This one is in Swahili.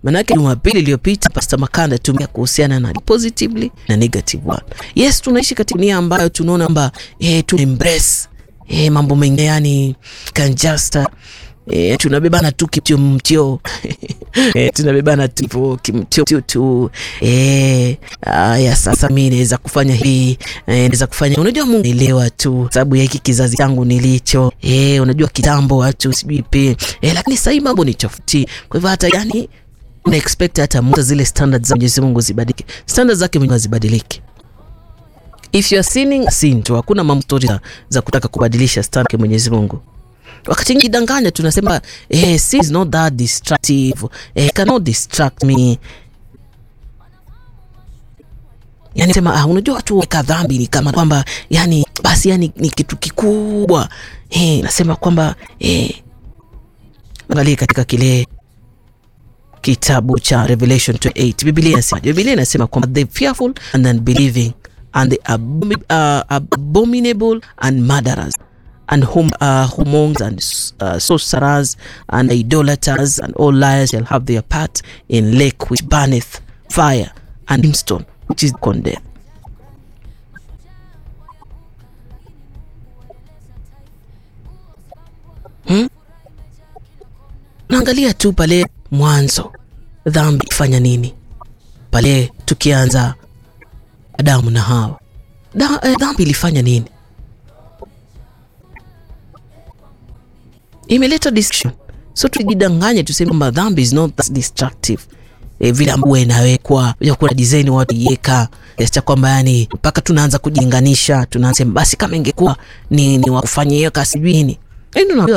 Manake Jumapili iliyopita Pastor Makanda tumia kuhusiana na positively na negative one. Yes, tunaishi katika dunia ambayo tunaona kwamba eh, tu embrace eh, mambo mengi yani can just eh, tunabebana tu kimtio mtio eh, tunabebana tu kimtio tu tu eh, ya sasa mimi naweza kufanya hii eh, naweza kufanya unajua, Mungu elewa tu sababu ya hiki kizazi changu nilicho eh, unajua kitambo watu sijui pe eh, lakini sasa mambo ni tofauti, kwa hivyo hata yani una expect hata mtu zile standards za Mwenyezi Mungu zibadilike, standards zake Mungu zibadilike. If you are sinning sin tu, hakuna mambo story za, za kutaka kubadilisha standard ya Mwenyezi Mungu. Wakati ngidanganya tunasema eh, sin is not that destructive eh, cannot distract me Yani sema ah, unajua watu weka dhambi ni kama kwamba yani basi yani ni kitu kikubwa eh, nasema kwamba eh, angalia katika kile kitabu cha Revelation 28 Biblia inasema Biblia inasema kwamba the fearful and unbelieving and the abomi, uh, abominable and murderers and whom uh, whomongers and uh, sorcerers and idolaters and all liars shall have their part in lake which burneth fire and brimstone which is condemned. Hmm? Naangalia tu pale mwanzo dhambi ifanya nini pale tukianza Adamu na Hawa da, eh, dhambi ilifanya nini? Imeleta destruction. So tujidanganye tuseme kwamba dhambi is not that destructive e, vile ambavyo inawekwa ya kuna design watu iweka kiasi cha kwamba yani mpaka tunaanza kujilinganisha, tunaanza basi kama ingekuwa ni, ni wakufanya hiyo kasi sijui nini